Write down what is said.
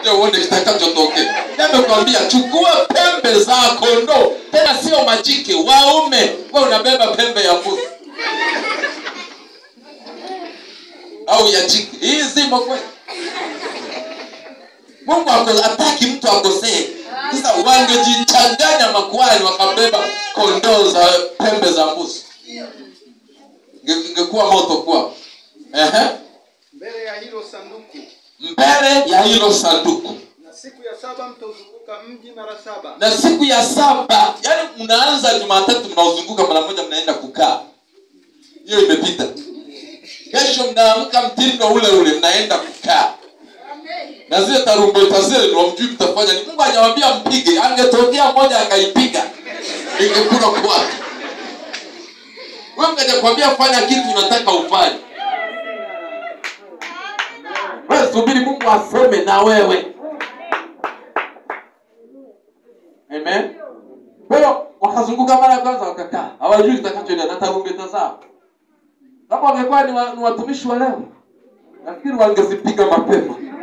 ngoja uone kitakachotokea namekwambia chukua pembe za kondoo tena sio majike waume we unabeba pembe ya mbuzi au ya jike hii zimo kweli mungu ako- hataki mtu akosee sasa wangejichanganya makuhani wakabeba kondoo za pembe za mbuzi Inge- ingekuwa moto kwao Ehe. mbele ya hilo sanduku mbele ya hilo sanduku na siku ya saba mtauzunguka mji mara saba na siku ya saba yani mnaanza jumatatu mnaozunguka mara moja mnaenda kukaa hiyo imepita kesho mnaamka mtindo ule ule mnaenda kukaa na zile tarumbeta zile ndo mjui mtafanya ni mungu hajawambia mpige angetokea mmoja akaipiga ingekula kwake we mkaja kwambia fanya kitu unataka ufanye wewe subiri mungu aseme na wewe amen kwa hiyo wakazunguka mara ya kwanza wakakaa hawajui kitakachoendelea na tarumbeta zao kama wangekuwa ni, wa, ni watumishi wa leo nafikiri wangezipiga mapema